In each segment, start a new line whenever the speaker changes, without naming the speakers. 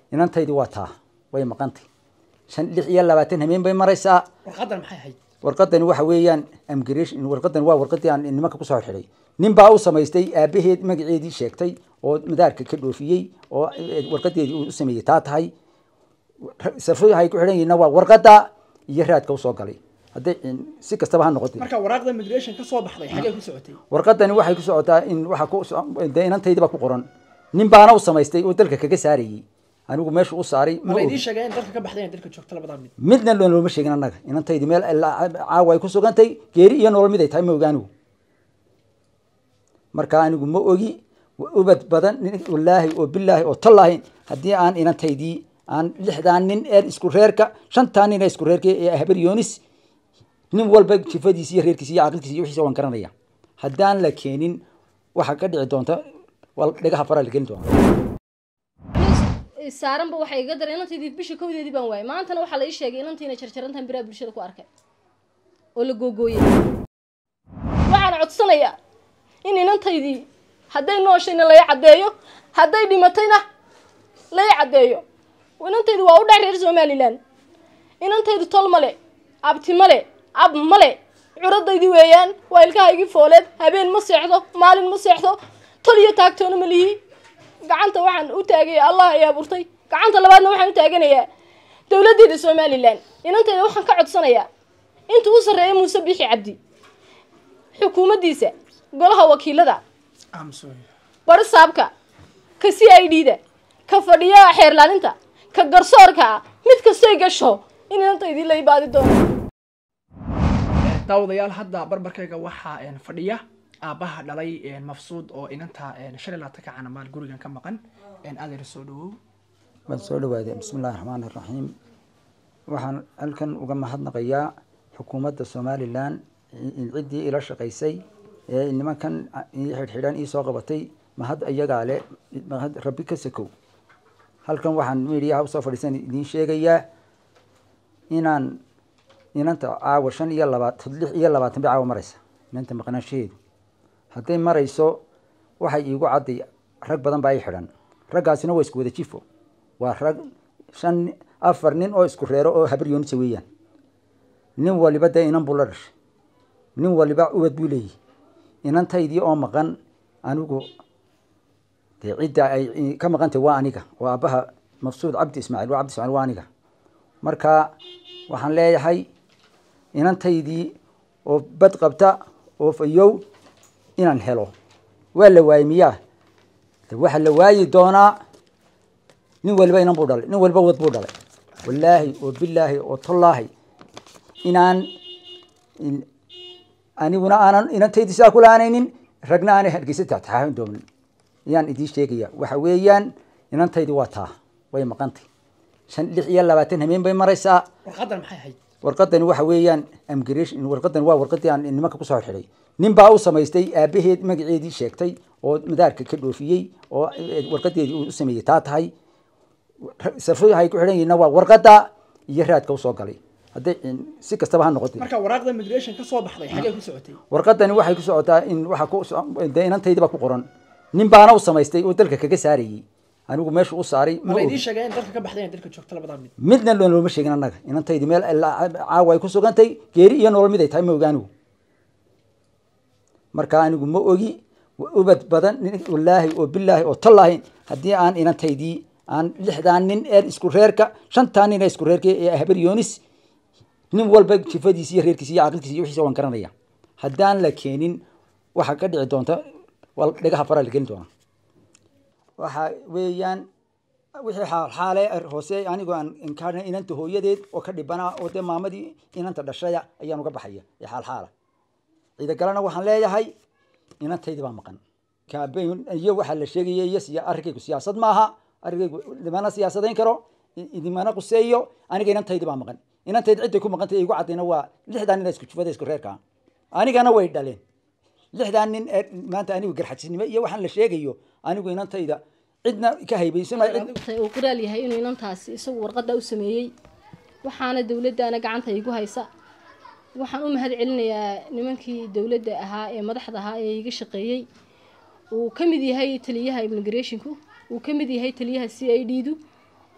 inantaydii waa taa way maqantay shan lix iyo labaatan hameen bay maraysaa
warqadan maxay ahayd
warqadani waxa weeyaan amgration warqadan waa warqadii aan nimanka kusoo xidhay nin baa u samaystay aabaheed magaceedii sheegtay oo madaarka ka dhoofiyey oo warqadeedii uu u sameeyey taa tahay safadu waxay ku xidhan yihiinna waa warqada iyo raadka usoo galay hadday si kastaba ha noqotay
marka waraaqda migration ka soo baxday xagee ku socotay
warqadani waxay ku socotaa in waxa ku dee inantaydii baa ku qoran nin baana u samaystay oo dalka kaga saarayey anigu meesha u saaray
ma la idiin sheegay in dalka ka baxday in dalka joogto labadaa mid
midna loo looma sheegin annaga inantaydii meel caawa ay ku sugantay geeri iyo nolol mid ay tahay ma oga anigu marka anigu ma ogi ubad badan wallaahi oo bilaahi oo tallaahi haddii aan inantaydii aan lixdaan nin ee isku reerka shantaa nin ee isku reerka ee habar yoonis nin walba jifadiisi iyo reerkiisi iyo caqilkiisi iyo wixiisa waan garanaya haddaan la keenin waxaa ka dhici doonta waa dhagaha faraa la gelin doona
saaranba waxay iga daray inantaydii bisha kowdeedii baan waayay maantana waxaa la ii sheegay inantiina jarjarantan biraha bulshada ku arkay oo la googooyay waxaan codsanayaa in inantaydii hadday nooshayna lay caddeeyo hadday dhimatayna lay caddeeyo inantaydu waa u dhac reer somalilan inantaydu tol male abti male ab male curadaydii weeyaan waa ilkahaygii fooleed habeen ma seexdo maalin ma seexdo tol iyo taagtoona ma lihi gacanta waxaan u taagaya allah ay abuurtay gacanta labaadna waxaan u taaganayaa dowladdeeda somalilan inantayda waxaan ka codsanayaa intuu u sarreeya muuse biixi cabdi xukuumaddiisa golaha wakiilada bari saabka ka c i d da ka fadhiyaha xeerlaalinta ka garsoorka ah mid kastoy gasho in inantaydii la ibaadi doono
daawadayaal hadda barbarkayga waxaa fadhiya aabbaha dhalay mafsuud oo inanta shan iyo labaatanka canamaal gurigan ka maqan adeer soo dhawow
waan soo dhawaaday bismi illahi raxmaan iraxiim waxaan halkan uga mahadnaqayaa xukuumadda somalilan ciddii ila shaqaysay ee nimankan xidhxidhan iisoo qabatay mahad iyagaa le mahad rabbi ka sakow halkan waxaan midiyaha usoo fadhiisan idiin sheegayaa inaan inanta caawa shan iyo labaatan lix iyo labaatan bay caawa maraysa inanta maqnaanshaheedu hadday marayso waxay iigu cadday rag badan baa i xidhan raggaasina waa isku wada jifo waa rag shan afar nin oo isku reero oo habar yoonisa weeyaan nin waliba dee inan buu la dhashay nin waliba ubad buu leeyahy inantaydii oo maqan anigu dee cidda ay ka maqantay waa aniga oo aabbaha mafsuud cabdi ismaaciil waa cabdi ismaaciil waa aniga marka waxaan leeyahay inantaydii oo bad qabta oo fayow inaan helo waa la waayey miyaa de waxaa la waayi doonaa nin waliba inan buu dhalay nin waliba wad buu dhalay wallaahi oo bilaahi oo tollaahi inaan aniguna aanan inantaydii sidaa ku laanaynin ragna aanay hargeysa taxtaaxin doonin ayaan idiin sheegaya waxa weeyaan inantaydii waa taa way maqantay shan lix iyo labaatan hameen bay maraysaa
warqadan maxay ahayd
warqadani waxa weeyaan amgration warqadan waa warqadii aan nimanka kusoo xidhay nin baa u samaystay aabaheed magaceedii sheegtay oo madaarka ka dhoofiyey oo warqadeedii uu u sameeyey taa tahay safadu waxay ku xidhan yihiinna waa warqada iyo raadka usoo galay hadday si kastaba ha noqotay
marka waraaqda migration ka soo baxday xagee ku socotay
warqadani waxay ku socotaa in waxa ku dee inantaydii baa ku qoran nin baana u samaystay oo dalka kaga saarayey anigu meesha u saaray
ma la idiin sheegay in dalka ka baxday in dalka joogto labadaa mid
midna loo looma sheegin annaga inantaydii meel caawa ay ku sugantay geeri iyo nolol mid ay tahay ma oga anigu marka anigu ma ogi ubad badan wallaahi oo bilaahi oo tallaahi haddii aan inantaydii aan lixdaan nin ee isku reerka shantaa nin ee isku reerka ee habar yoonis nin walba jifadiisi iyo reerkiisi iyo caqilkiisi iyo wixiisa waan garanaya haddaan la keenin waxaa ka dhici doonta waa dhagaha faraa la gelin doona waxa weeyaan wixii xaale hoose anigoo aan inkaarna inanta hooyadeed oo ka dhibanaa oo dee maamadii inanta dhashaya ayaan uga baxaya ee xaalxaala ciidagalana waxaan leeyahay inantaydii baa maqan kaabeyn iyo waxaa la sheegaya iyo siya arrinkaygu siyaasad maaha arrinkaygu idimana siyaasadayn karo idimana quseeyo aniga inantaydii baa maqan inantayda cidday ku maqantay igu caddayna waa lixdan nin isku jufada isku reerka anigana way dhaleen lixdan nin ee maanta anigu garxajisnimo iyo waxaan la sheegayo anigu inantayda cidna ka haybaysan
uu qoraal yahay inuu inantaasi isagu warqada u sameeyey waxaana dowladdaana gacanta igu haysa waxaan u mahad celinayaa nimankii dowladda ahaa ee madaxda ahaa ee iga shaqeeyey uu ka mid yahay taliyaha immigrationku uu ka mid yahay taliyaha c i d du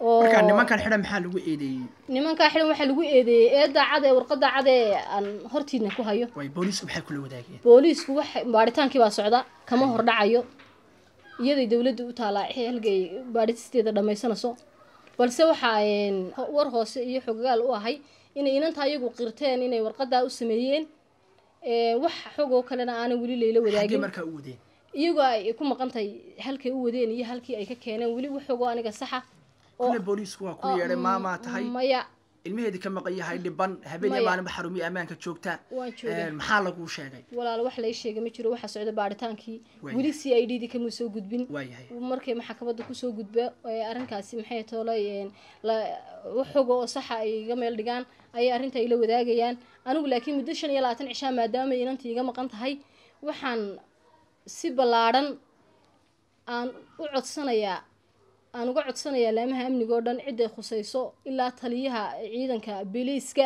oo
marka nimankan xidhan maxaa lagu eedeeyey
nimankaa xidhan waxaa lagu eedeeyey eedda cad ee warqadda cad ee aan hortiidna ku hayo
way booliisku maxay kula wadaageen
booliisku waxa baaritaankii baa socda kama hordhacayo iyaday dowladda u taalaa halgay baadhitisteeda dhammaysanayso balse waxaa een, ho- war hoose iyo xogagaal u ahay inay inanta iyagu qirteen inay warqadaa u sameeyeen Ee, wax xog oo kalena aanan weli layla
xaggee
wadaagin
markaa u wadeen
iyagoo ay ku maqantahay halkay u wadeen iyo halkii ay ka keeneen weli wax xogoo aniga saxa oo
kule booliisku waa ku yeedhay maamaa tahay
maya
ilmaheedii ka maqan yahay dhiban habeen iyo
Maya.
maalinba xarumiya ammaanka joogta
waan joogaa
Een, maxaa laguu sheegay
walaal wax lay sheegay ma jiro waxaa socda baaritaankii
Waaya.
weli c i d dii kama soo gudbin
waayahay
markay maxkamadda kusoo gudba ee arrinkaasi maxay toolay een, la- wax xoga oo saxa ay iga meel dhigaan ayay arrinta ila wadaagayaan anigu laakiin muddo shan iyo labaatan cishaa maadaama inantii iga maqan tahay waxaan si ballaadhan aan u codsanayaa aan uga codsanayaa laamaha amniga oo dhan ciday khusayso ilaa taliyaha ciidanka biliiska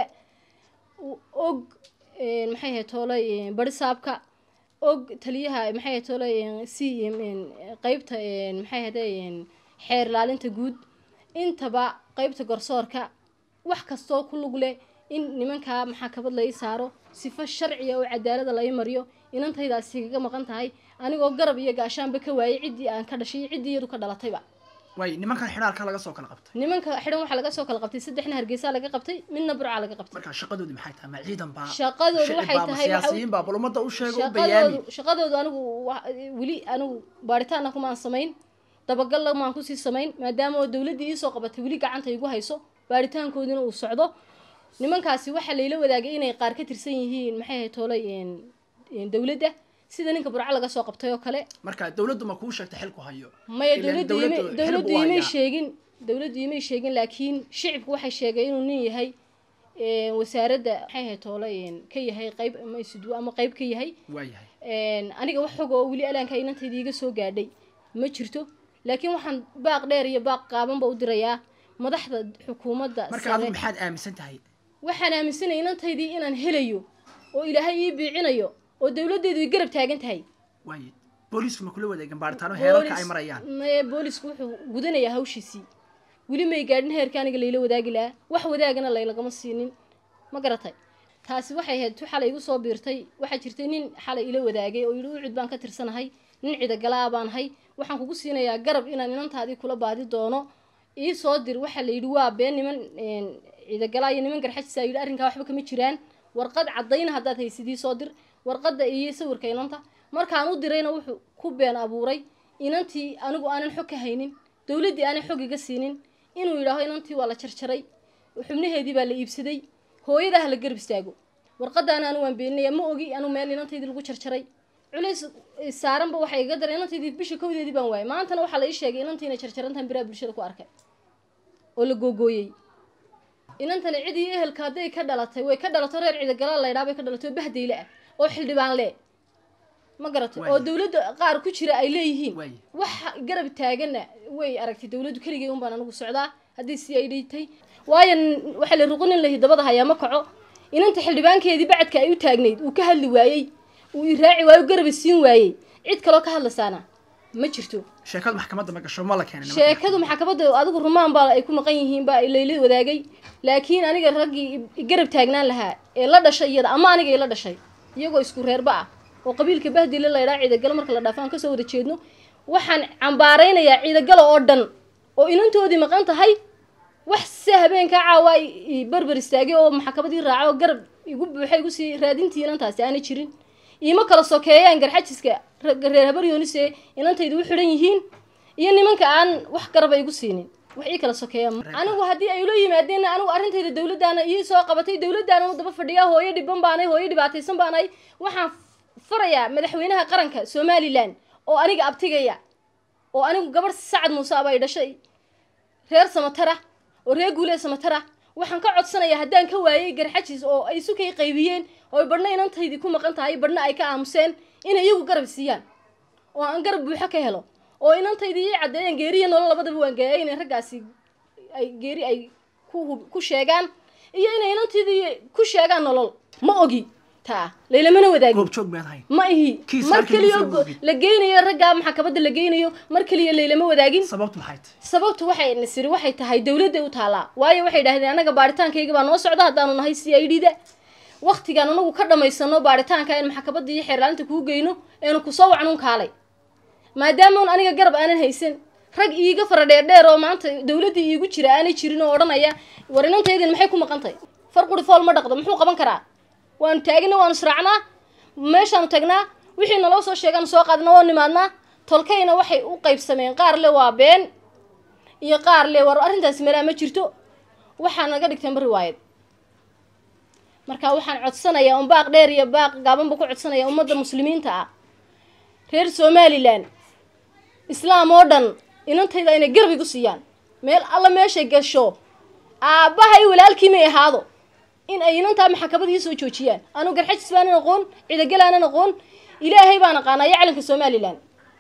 u- og een, maxay ahayd toolay een, barisaabka og taliyaha maxay ahayd toolay een, c een, qeybta een, maxay ahayde een, xeer ilaalinta guud intaba qeybta garsoorka wax kastoo ku lug leh in nimankaa maxaakabad la ii saaro sifo sharciya oo cadaalada la ii mariyo inantaydaasi kaga maqan tahay anigoo garab iyo gaashaanba ka waayay ciddii aan ka dhashay iyo ciddii iyadu ka dhalatayba
way nimankan xidhaalka laga soo kala qabtay
nimanka xidhan waxaa laga soo kala qabtay saddexna hargeysa laga qabtay midna burca laga qabtay
marka shaqadoodii maxay tahay ma ciidan baa
Shaqadoodu
shicib
waxay
baa, ma
tahay waxa-
siyaasiyiin baa bal ummadda u sheega u bayaami
shaqadoodu shaqadoodu anigu wa- weli anigu baaritaanna kumaan samayn dabagalna maan kusii samayn maadaama oo dowladdii iisoo qabatay weli gacanta igu hayso baaritaankoodina uu socdo nimankaasi waxaa layla wadaagay inay qaar ka tirsan yihiin maxay ahayd toolay een, een, dowladda sida ninka burco laga soo qabtay oo kale
marka dowladdu ma kuu sheegtay xilku hayo
maya
Ileen
dowladdu imay
dowladdu
dowladdu
xilbu
imay
hayaa.
sheegin dowladdu imay sheegin laakiin shicibku waxay sheegay inuu nin yahay een, wasaaradda maxay ahayd toolay een, ka yahay qayb ama isudwo ama qayb ka yahay
waayahay
een, aniga wax xog oo weli alaanka inantayda iga soo gaadhay ma jirto laakiin waxaan baaq dheer iyo baaq qaabanba u dirayaa madaxda xukuumadda
marka
sare
adigu maxaad aaminsan tahay
waxaan aaminsanay inantaydii inaan helayo oo ilaahay ii biicinayo oo dowladdeedu i garab taagan tahay
waaye booliisku ma kula wadaageen baaritaano heerarka ay
Boolis-
marayaan
maye boolisku wuxuu gudanayaa hawshiisii weli may gaadhin heerka aniga layla wadaagi lahaa wax wadaagana laylagama siinin ma garatay taasi waxay ahayd tu xalay igu soo biirtay waxaa jirtay nin xalay ila wadaagay oo yidhi ucud baan ka tirsanahay nin cidagalaa baan hay waxaan kugu siinayaa garab inaan inantaadii kula baadi doono ii soo dir waxaa la yidhi waa been niman een, cidagalaa iyo niman garxajisa yidhi arrinkaa waxba kama jiraan warqad caddayna haddaad haysid ii soo dir warqadda iyo sawirka inanta markaan u dirayna wuxuu ku been abuuray inantii anigu aanan xog ka haynin dowladdii aanan xog iga siinin inuu yidhaaho inantii waa la jarjaray xubnaheedii baa la iibsaday hooyada ha la garab istaago warqadaana anu waan beeninaya ma ogi anu meel inantaydii lagu jarjaray culays eh, saaranba waxay iga daray inantaydii bisha kowdeedii baan waayay maantana waxaa la ii sheegay inantii inay jarjarantahan biraha bulshada ku arkay oo la googooyey inantani cidii ehelka hadday ka dhalatay way ka dhalato reer ciidagala laydhaa bay ka dhalatay oo bahdayle ah oo xildhibaan le ma garatay oo
Waayo.
dowladda qaar ku jira ay leeyihiin
Waayo.
wax garab taaganna way aragtay dowladdu keligay un baan anigu socdaa haddii si ay dhitay waayo n- waxaa la ruqinin lahi dabada hayaa ma kaco inanta xildhibaankeedii bacadka ay u taagnayd uu ka hadli waayey uu i raaci waayo u garab isiin waayey cid kaloo ka hadlaysaana ma jirto
sheekadu maxkamadda ma gasho ma la keenay nimanka.
sheekadu maxkamadda adigu rumaan baa ay ku maqan yihiin baa layla wadaagay laakiin aniga raggii i- i garab taagnaan lahaa ee la dhashay iyada ama aniga ila dhashay iyagoo isku reerba ah oo qabiilka bahdile laydhaa ciidagalo marka la dhaafo aan kasoo wada jeedno waxaan cambaaraynayaa ciidagalo oo dhan oo inantoodii maqan tahay wax se habeenkaa caawa i- i barbar istaagay oo maxkamadii raaca oo garab igu buuxay igu sii raadintii inantaasi aanay jirin iima kala sokeeyaan garxajiska ragga reer habaryoonis ee inantaydu u xidhan yihiin iyo nimanka aan wax garaba igu siinin wax ii kala sokeeya anigu haddii ay ula yimaadeen anigu arrintayda dowladdaana ii soo qabatay dowladdaana u daba fadhiyaa hooyo dhiban baanay hooyo dhibaataysan baanay waxaan farayaa madaxweynaha qaranka somalilan oo aniga abtigaya oo anigu gabadh sacad muuse aba ay dhashay reer samatara oo reer guulee samatara waxaan ka codsanayaa haddaan ka waayay garxajis oo ay sukay qaybiyeen oo ay badhna inantaydii ku maqan tahay badhna ay ka aamuseen inay iyagu garab siiyaan oo aan garab buuxo ka helo oo inantaydii ii caddeeyeen geeriya nolol labadaba waan geeyay inay raggaasi ay geeri ay ku hub- ku sheegaan iyo inay inantaydii ku sheegaan nolol ma ogi taa laylamana wadaagin
goobjoog baad hayn
ma ihi
Kiis
mar
halkii
keliya
lagu soo gudbin.
la geynayo raggaa maxkamadda la geynayo mar keliya laylama wadaagin
sababtu maxay tahay
sababtu waxay nasiri waxay tahay dawladda u taalaa waayo waxay dhahdeen anaga baaritaankayga baa noo socda haddaanu nahay c i d da waktigaan anagu ka dhamaysano baaritaanka in maxkamadda iyo xeerlaalinta kuu geyno eenu kusoo wacnuun kaalay maadaama un aniga garab aanan haysan rag iiga fara dheerdheer oo maanta dawladda iigu jira aanay jirin oo odhanaya war inantaydin maxay ku maqan tahay far quri fool ma dhaqdo muxuu qaban karaa waanu taagina waanu israacnaa meeshaanu tagnaa wixii naloo soo sheegaanu soo qaadna waa nimaadnaa tolkayna waxay u qaybsameen qaar le waa been iyo qaar le war arrintaasi meelaa ma jirto waxaa naga dhigteenba riwaayad marka waxaan codsanayaa un baaq dheer iyo baaq gaabanba ku codsanaya ummadda muslimiinta ah reer somalilan islaam oo dhan inantayda inay garab igu siiyaan meel alla meeshay gasho aabbahay walaalkii may ahaado in ay inantaa maxkamad ii soo joojiyaan anu garxajis baanan aqoon cidagal aanan aqoon ilaahay baan aqaanaa iyo calanka somalilan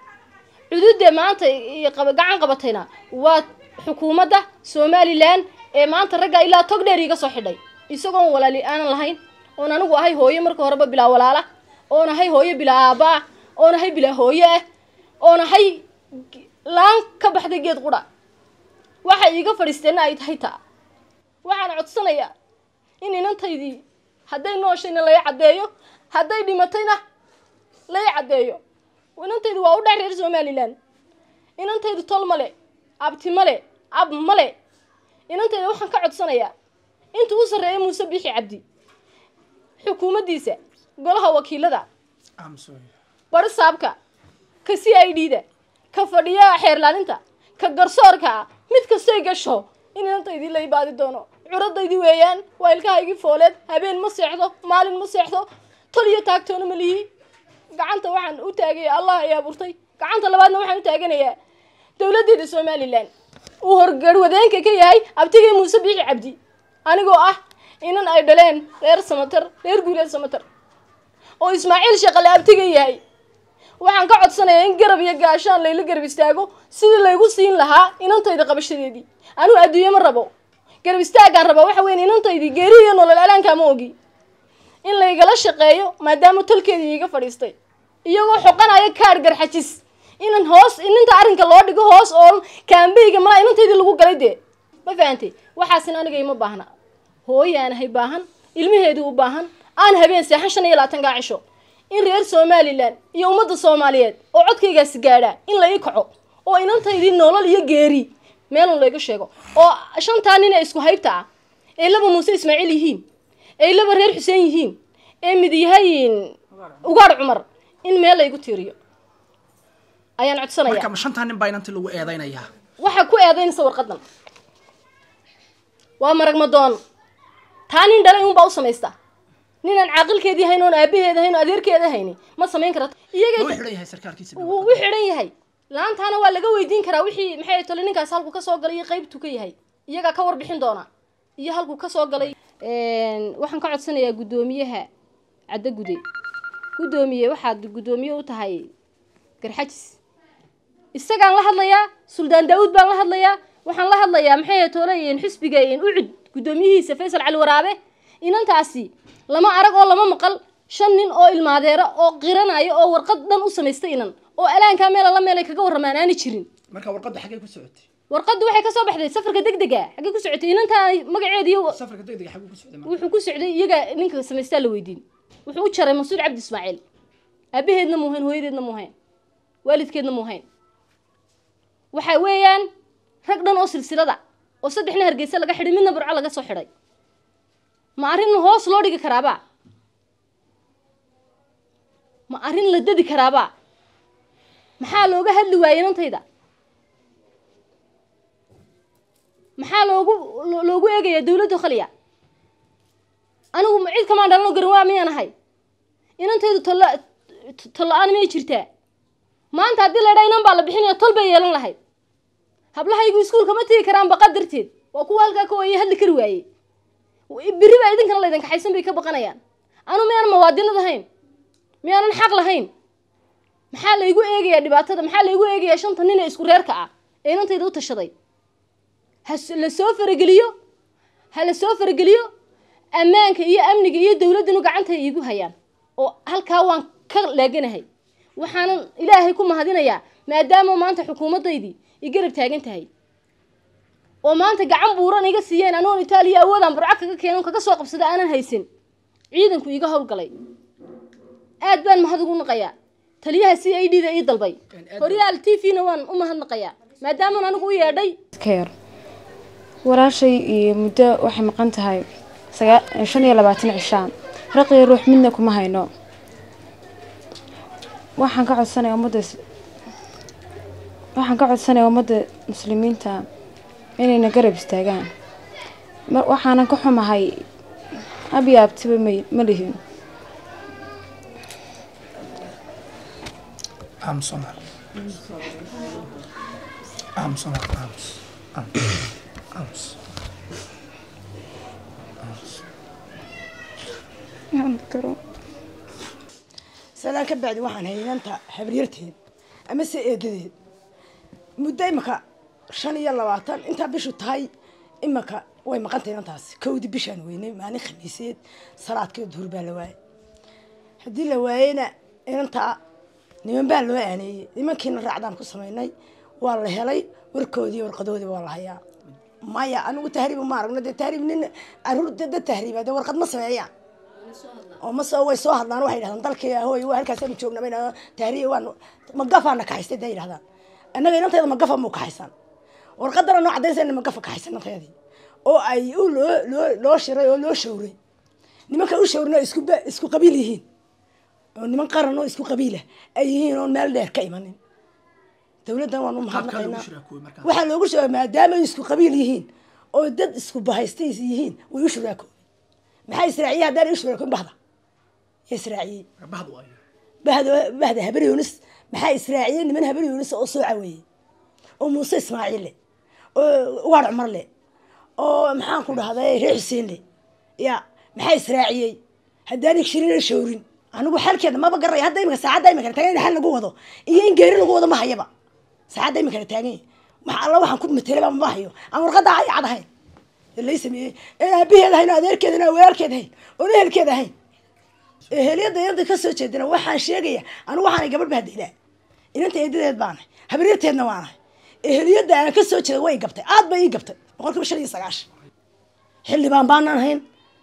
cududda maanta iyo qaba- gacan qabatayna waa xukuumadda somalilan ee maanta ragga ilaa tog dheer iiga soo xidhay isagoon walaali aanan lahayn oon anigu ahay hooyo marka horeba bilaa walaala oon ahay hooyo bilaa aabba ah oon ahay bilaa hooyo ah oon ahay g- laan ka baxday geed qudha waxay iiga fadhiisteenna ay tahay taa waxaan codsanayaa in inantaydii hadday nooshayna lay caddeeyo hadday dhimatayna lay caddeeyo inantaydu waa u dhex reer somalilan inantaydu tol male abti male ab male inantayda waxaan ka codsanayaa inta u sarreeya muuse bixi cabdi xukuumaddiisa golaha wakiilada
aamusooy
bari saabka ka c i d da ka fadhiyaha xeerlaalinta ka garsoorka ah mid kastay gasho in inantaydii la ibaadi doono curadaydii weeyaan waa ilkahaygii fooleed habeen ma seexdo maalin ma seexdo tol iyo taagtoona ma lihi gacanta waxaan u taagaya allah ay abuurtay gacanta labaadna waxaan u taaganayaa dowladdeeda somalilan uu horgarwadeenka ka yahay abtigay muuse biixi cabdi anigoo ah inan ay dhaleen reer samatar reer guuleed samatar oo ismaaciil shaqale abtiga yahay waxaan ka codsanayaa in garab iyo gaashaan layla garab istaago sidii laygu siin lahaa inantayda qabashadeedii anuu adduunye ma rabo garab istaagaan rabaa waxa weyn inantaydii geeri iyo nolol alaankaa ma ogi in laygala shaqeeyo maadaama tolkeedii iiga fadhiistay iyagoo xoqanaya kaadh garxajis inan hoos ininta arrinka loo dhigo hoos oo kaambeyga malaa inantaydii lagu galay dee ma fahantay waxaasina aniga ima baahna hooyaanahay baahan ilmaheedii u baahan aan habeen seexan shan iyo labaatankaa cisho in reer somalilan iyo ummadda soomaaliyeed oo codkaygaasi gaadhaa in la ii kaco oo inantaydii nolol iyo geeri meelun layga sheego oo shantaa nin ee isku haybta ah ee laba muuse ismaaciil yihiin ee laba reer xuseen yihiin ee mid yahay ugaadh cumar in meel laygu tiiriyo ayaan codsanaya
marka ma shantaa nin baa inantii lagu eedaynayaa
waxaa ku eedaynaysa warqadan waa marag madoon taa nin dhalay unbaa u samaysta ninaan caaqilkeedii hayn oon aabaheeda hayn oo adeerkeeda hayni ma samayn karata
ma u
iyagay
xidhan yahay sarkaalkiisa
wuu u xidhan yahay laantaana waa laga weydiin karaa wixii maxay tole ninkaas halku kasoo galay iyo qaybtu ka yahay iyagaa ka warbixin doona iyo halku kasoo galay waxaan ka codsanayaa guddoomiyaha caddo gude guddoomiye waxaad guddoomiye u tahay garxajis isagaan la hadlayaa suldaan daawud baan la hadlayaa waxaan la hadlayaa maxay tole xisbiga ucud guddoomiyihiisa faysal cali waraabe inantaasi lama arag oo lama maqal shan nin oo ilmaadeera oo qiranaya oo warqad dhan u samaystay inan oo alaankaa meel alla meel ay kaga warramaan aani jirin
marka warqadda xaggay ku socotay
warqaddu waxay kasoo baxday safarka degdega xaggee ku socotay inantaa magaceedii
safarka degdega xagguu ku socday marka
wuxuu ku socday iyaga ninka samaystaa la weydiin wuxuu u jaray masuud cabdi ismaaciil aabaheedna muuhayn hooyadeedna muuhayn waalidkeedna muuhayn waxa weeyaan rag dhan oo silsilada oo saddexna hargeysa laga xidhay midna burco laga soo xidhay ma arrin hoos loo dhigi karaaba ma arrin la dadi karaaba maxaa looga hadli waayey inantayda maxaa loogu lo- loogu eegayaa dawladda khaliya anigu ma cid kamaan dhalano garan waa miyaan ahay inantaydu tolla tolla-aan miyay jirtaa maanta haddii la dhaa inan baa la bixinaya tol bay yeelan lahayd hablahaygu iskuulka ma tegi karaan baqa darteed waa kuwa halkaa ka waayey hadli kari waayey berri baa idinkana laydin kaxaysan bay ka baqanayaan anu miyaanan mawaadinad ahayn miyaanan xaq lahayn maxaa laygu eegayaa dhibaatada maxaa laygu eegayaa shanta nin ee isku reerka ah ee inantayda u tashaday ha s- la soo farageliyo ha la soo farageliyo ammaanka iyo amniga iyo dowladdanu gacanta iigu hayaan oo halkaa waan ka laaganahay waxaanan ilaahay ku mahadinayaa maadaama maanta xukuumaddaydii i garab taagan tahay oo maanta gacan buuran iga siiyeen anoon itaaliya awoodaan burco kaga keenan kaga soo qabsada aanan haysan ciidanku iga howlgalay aad baan mahad ugu naqayaa taliyaha c i d da ii dalbay horyaal t v na waan u mahadnaqayaa maadaamaan anigu u yeedhay
ka yar walaashay iyo muddo waxay maqan tahay sagaa- shan iyo labaatan cishaan raqiyo ruux midna kuma hayno waxaan ka codsanaya ummadda is- waxaan ka codsanaya ummadda muslimiinta inayna garab istaagaan mar- waxaanan ka xumahay abi abtiba may ma lihin
aamus Omar. aamus Omar, aamus aamus aamus
salaan ka bacdi waxaan haynanta habaryarteed ama se eedadeed muddo imaka shan iyo labaatan intaa bishu tahay imaka way maqantay inantaasi kowdii bishaan weynay maalin khamiiseed salaadkii duhur baa la waayay haddii la waayeyna inantaa niman baa loo aaneeyey nimankiina raacdaan ku samaynay waa la helay warkoodii warqadoodii waa la hayaa maya anigu tahriib ma aragno dee tahriib nin caruur dad tahriiba dee warqad ma sameeyaan oo ma soo way soo hadlaan waxay yidhahdaan dalkii hooy waa halkaasanu joogna bayna tahriib waan magafaana kaxaystay day yidhahdaan annaga inanteeda magafa muu kaxaysan warqadana noo cadaynaysa magafa kaxaysan inanteedii oo ay u loo loo loo shiray oo loo shawray nimanka u shawrina isku ba- isku qabiil yihiin oo niman qaran oo isku qabiilah ay yihiin oon meel dheer ka imanin dowladdan waan u
Qaabkaa lagu
mahadnaqaynaa
shiraakoobay markaas.
waxaa loogu sheegay maadaama ay isku qabiil yihiin oo dad isku bahaystay yihiin way u shuraakoobay maxaa israaciye haddaan u shuraakoobin bahda yaa israaciyey
bahdu ayo
bahda bahda habar yunis maxaa israaciyey niman habar yunis oo soo caweeyey oo muuse ismaaciil le oo ugaar cumar le oo maxaan ku dhahday reer xuseen le ya maxaa israaciyey haddaan shirina shawrin anigu xalkeeda maba garaya hadda imika saacadda imika taagan in xal lagu wado iyo in geeri lagu wado ma hayaba saacadda imika taagan yahay waxa alla waxaan ku matelaba ma hayo aan warqadda ay cad ahayn ee lay sameeyey ee aabaheed ahayn oo adeerkeed ahayn oo walaalkeed ahayn oo ehelkeed ahayn eheliyada inanta ka soo jeedina waxaan sheegaya anigu waxaanay gabadh bahdaylaa inanta eedadeed baanahay habaryarteedna waanahay eheliyada aan ka soo jeeda way i gabtay aad bay ii gabtay boqol kiiba shan iyo sagaashan xildhibaan baanan hayn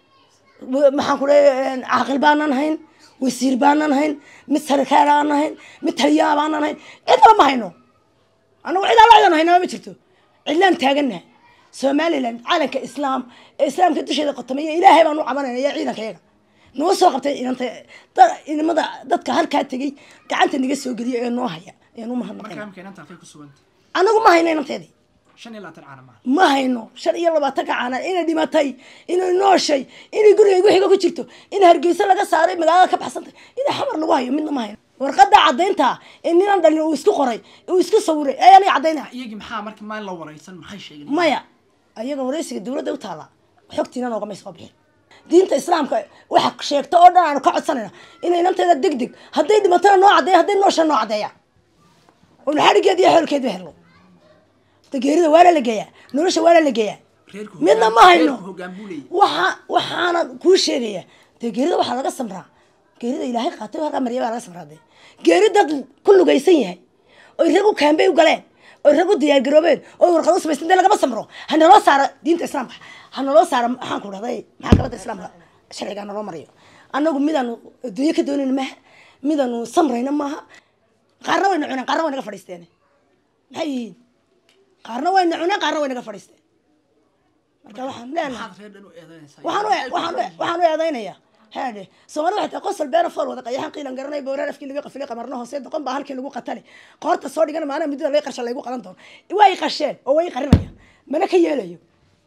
w- maxaan ku leeyahay caaqil baanan hayn wasiir baanan hayn mid sarkaal baanan hayn mid taliyaa baanan hayn cidnaba ma hayno anagu cid alla cidan haynaba ma jirto cidlaan taagannahay somaliland calanka islaam ee islaamka dusheeda qotamaya ilaahay baan u cabanayna iyo ciidanka yaga noo soo qabtay inanta da- inamada dadka halkaa tegey gacanta naga soo geliya ee noo haya ayaan u
marka
mahadnaqayna
imika inanta halkay ku sugantay
anagu ma hayno inanteedii
shan iyo labaatan caana maaha
ma hayno shan iyo labaatanka caana inay dhimatay inay nooshay inay gurigayga wixiga ku jirto in hargeysa laga saaray magaalada ka baxsantay in xamar lagu hayo midna ma hayno warqada cadaynta in ninan dhalin uu isku qoray uu isku sawiray ee aniga cadaynaya
iyagii maxaa marka maalin la waraysan maxay sheegeen
maya ayaga waraysiga dowladda u taala xogtiina noogamay soo bixin diinta islaamka waxa sheegta oo dhan aanu ka codsanayna inay inanteeda deg deg hadday dhimatana noo cadeeya hadday noosha noo cadeeya oonu xadhigeed iyo xoolkeedba helno dageerida waana la geeyaa nolosha waana la geeyaa
reerku
midna ma
hoggaan-
hayno
reerku hoggaan buu leeyahay
waxa waxaana kuu sheegaya dee geerida waxaa laga samraa geerida ilaahay qaatay halkaa marya baa laga samraa dee geeri dad ku lugaysan yahay oy rag u kaambay u galeen oy rag u diyaargaroobeen oy warqado samaysteen dee lagama samro ha naloo saaro diinta islaamka ha naloo saaro maxaan ku dhahday maxaakamada islaamka sharcigaa naloo marayo annagu midaanu adduunyo ka doonayna maaha midaanu samrayna maaha qaarna wayna cuneen qaarna way naga fadhiisteen maxay yihiin qaarna wayna cuneen qaarna way naga fadhiisteen marka waxaan leenahay
maxaad reer dhan u eedaynaysaa
waxaan u waxaan u waxaan u eedaynayaa haadhe soomaalida waxay tahay qosol beena fool wada qayaxan qiilan garanay booraar afkii laga qafilay qamarna hoose doqon baa halkii lagu qatale qoorta soo dhigana maana muddada laga qarsha laygu qalan doono way qasheen oo way qarinayaan mana ka yeelayo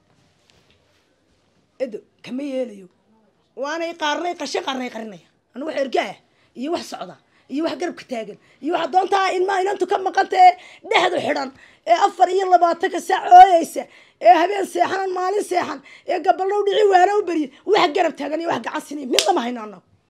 edo kama yeelayo waanay qaarnay qashe qaarnay qarinaya anu wax ergaa iyo wax socda iyo wax garabka taagan iyo waxa doontaa ilmaa inantu ka maqantee dhexdu xidhan ee afar iyo labaatanka saac ooyeysa ee habeen seexan maalin seexan ee gaballow dhici waana u berye wax garab taagan iyo wax gacan sinay midna ma hayno annagu